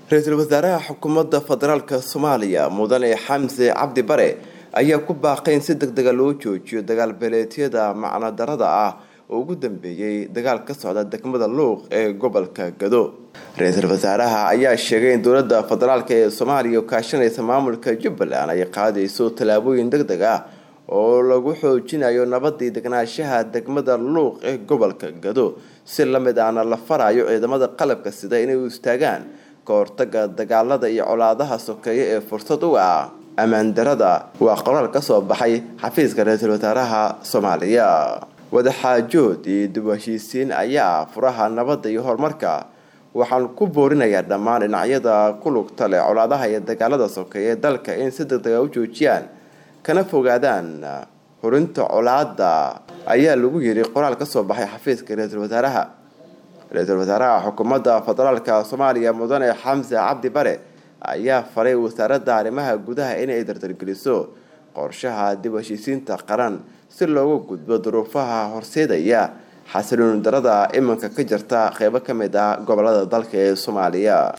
ra-iisul wasaaraha xukuumadda federaalka soomaaliya mudane xamse cabdi bare ayaa ku baaqay in si deg dega loo joojiyo dagaal beeleedyada macnadarada ah oo ugu dambeeyey dagaal ka socda degmada luuq ee gobolka gado ra-iisul wasaaraha ayaa sheegay in dowladda federaalk ee soomaaliya kaashanaysa maamulka jubbaland ay qaadayso tallaabooyin deg deg ah oo lagu xoojinayo nabadii degnaanshaha degmada luuq ee gobolka gado si lamid ahna la farayo ciidamada qalabka sida inay u istaagaan ka hortaga dagaalada iyo colaadaha sokeeye ee fursad u ah ammaandarada waa qoraal ka soo baxay xafiiska ra-iisul wasaaraha soomaaliya wadaxaajood iyo dib u heshiisiin ayaa furaha nabadda iyo horumarka waxaan ku boorinayaa dhammaan dhinacyada ku lugta leh colaadaha iyo dagaalada sokeeye ee dalka in si deg dega u joojiyaan kana fogaadaan hurinta colaada ayaa lagu yiri qoraal ka soo baxay xafiiska ra-iisul wasaaraha ra-iisul wasaaraha xukuumadda federaalka soomaaliya mudane xamse cabdi bare ayaa faray wasaaradda arrimaha gudaha inay dardargeliso qorshaha dib u heshiisiinta qaran si looga gudbo duruufaha horseedaya xasilooni darada iminka ka jirta qeybo ka mid ah gobolada dalka ee soomaaliya